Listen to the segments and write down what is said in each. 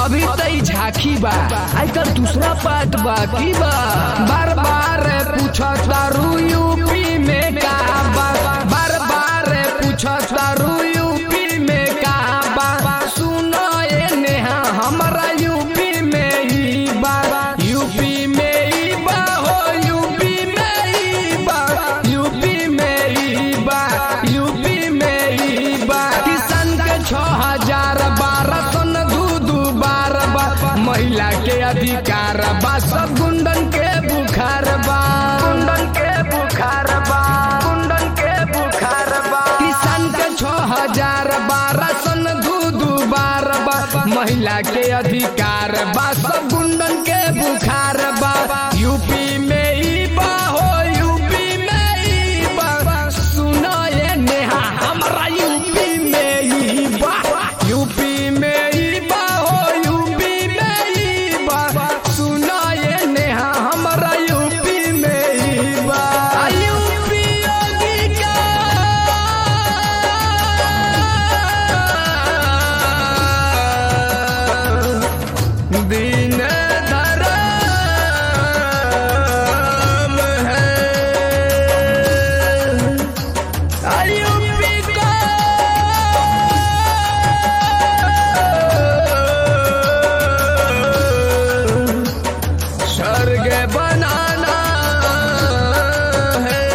अभी तई झांकी बा आजकल दूसरा बात बाकी बा बार बार पूछता रू यूपी में का बा बार बार पूछता रू यूपी में का बा सुनो ये नेहा हमारा यूपी में ही बा यूपी में ही बा हो यूपी में ही बा यूपी में ही बा यूपी में ही बा किसान के छह हजार बारह सन दू दू बार बा महिला के अधिकार बा सब गुंडन के बुखार बा गुंडन के बुखार बा गुंडन के बुखार बा किसान के छह हजार बारह सन दू दू बार बा महिला के अधिकार बा सब गुंडन के बुखार बा यूपी में ही बा हो यूपी में ही बा सुनो ये नेहा हमारा यूपी में ही बा यूपी में ही बा हो यूपी में ही बा सुनो ये नेहा हमारा यूपी में ही बा यूपी योगी का दीन धर्म है यूपी का स्वर्ग बनाना है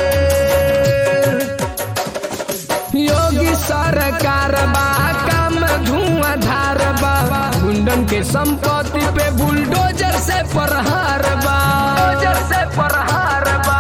योगी सरकार बा काम धुआंधार बा गुंडन के संपत्ति पे बुलडोजर से प्रहार बा से प्रहार बा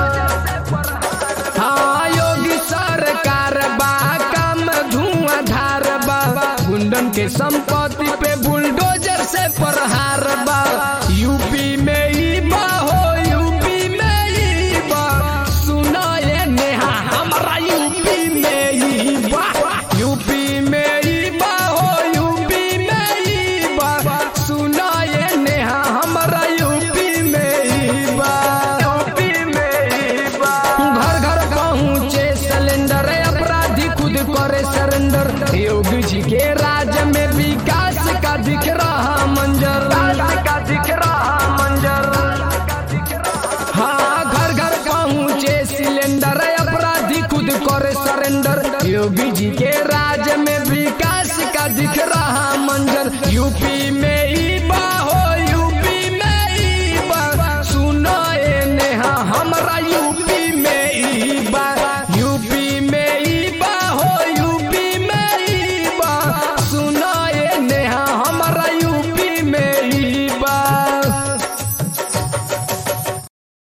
हाँ योगी सरकार बा काम धुआंधार बा गुंडन के संपत्ति पे बुलडोजर से प्रहार बा यूपी में ही बा हो यूपी में ही बा सुनो ये नेहा हमारा यूपी में ही बा यूपी में ही बा हो यूपी में ही बा सुनो ये नेहा हमारा यूपी में ही बा यूपी में ही बा घर घर पहुँचे सिलेंडर अपराधी खुद करे सरेंडर योगी जी के राज में विकास का दिख रहा मंजर का दिख रहा मंजर हाँ घर घर पहुँचे सिलेंडर अपराधी खुद करे सरेंडर योगी जी के राज में विकास का दिख रहा मंजर यूपी में